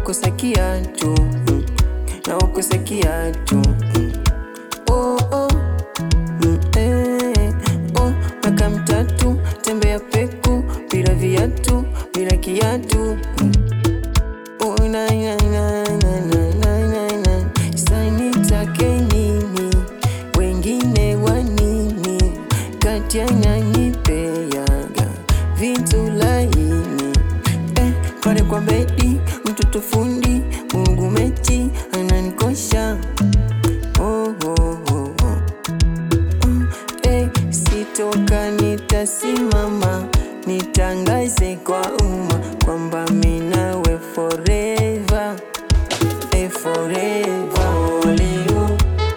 ukosa kiatu mm, na ukosa kiatu mm. oh, oh. Mm, eh, oh, miaka mitatu tembea peku bila viatu bila kiatu mm. oh, na, na, na, na, na, na, na, na. Sasa nitake nini wengine wa nini kati yananipeaga vitu laini eh, pale kwa bedi mtoto fundi Mungu mechi ananikosha oh, oh, oh, oh. Eh, sitoka nitasimama nitangaze kwa umma kwamba minawe forever eh, forever Only you,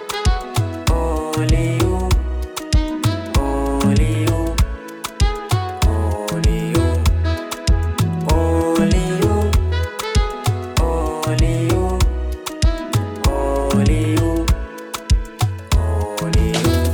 only you, only you, only you, only you, only you, only you, only you.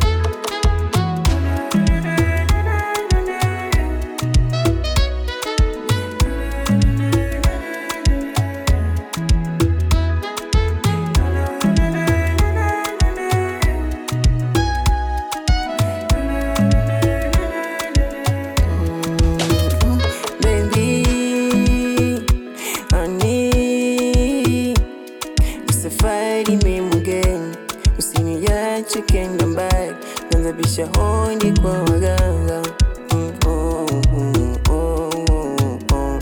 Baby, honey, safari mimi mgeni, usiniache kenda mbali, nazabisha hodi kwa waganga. Mm, oh, mm, oh, oh, oh.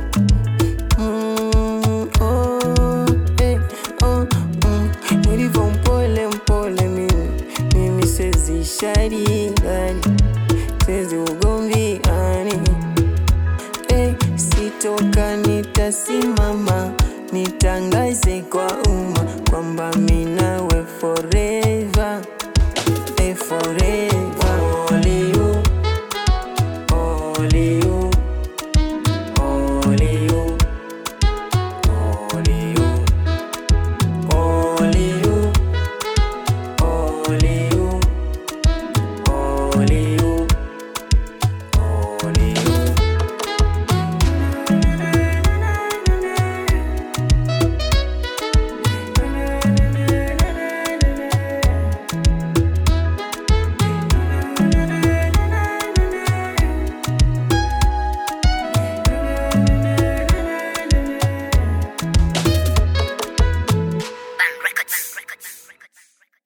Mm, oh, eh, oh, mm. Nilivyo mpole mpole mimi, mimi sezi shari gani, sezi ugomvi ani Eh, sitoka nitasimama nitangaze kwa umma kwamba minawe forever eh, forever